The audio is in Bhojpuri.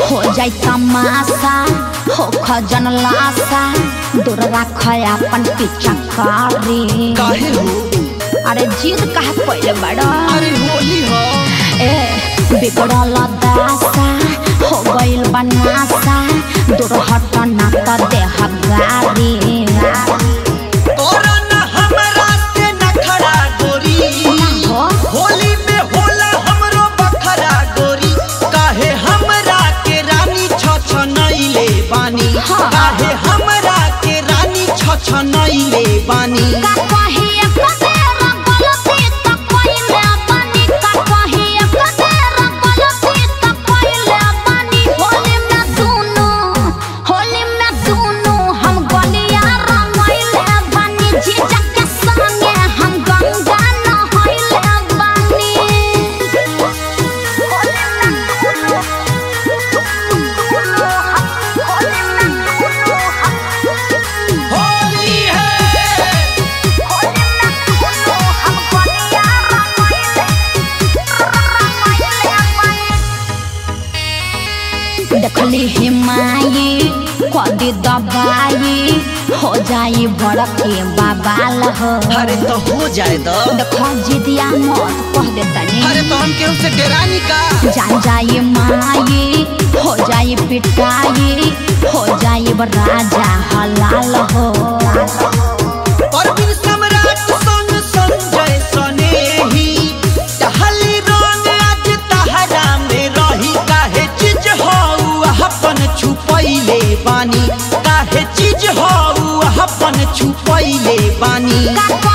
हो जाई तमाशा हो खजन लाशा दूर रख अपन पीछा कारी काहे हो अरे जीत कहा पहले बड़ा अरे होली हो ए बिगड़ल दासा हो गइल बनासा दूर हट ना त देह गारी और न हमरा से नखरा गोरी हो होली में होला हमरो बखरा गोरी काहे हमरा के रानी छ नैले बानी हाँ। काहे हमरा के रानी छ नैले बानी का कहिए कतेर गलती त कइले बानी का कहिए कतेर गलती त कइले बानी होली में दुनु होली में दुनु हम गलिया रंगइले बानी जीजा के संगे हम गंगा नहइले बानी होली में दुनु दुनु हम होली में दुनु हम होली है देखली हिमाई कदी दबाई हो जाई बड़के बाबाल हो अरे तो हो जाए तो देखो जिदिया मत कह दे तनी अरे तो हम केहू से डेरानी का जान जाई माई हो जाई पिटाई हो जाई राजा हलाल हो परवीन सम्राट सन संजय सनेही टहली रंग आज तहरा में रही काहे चीज हऊ अपन छुपैले बानी काहे चीज हऊ अपन छुपैले बानी का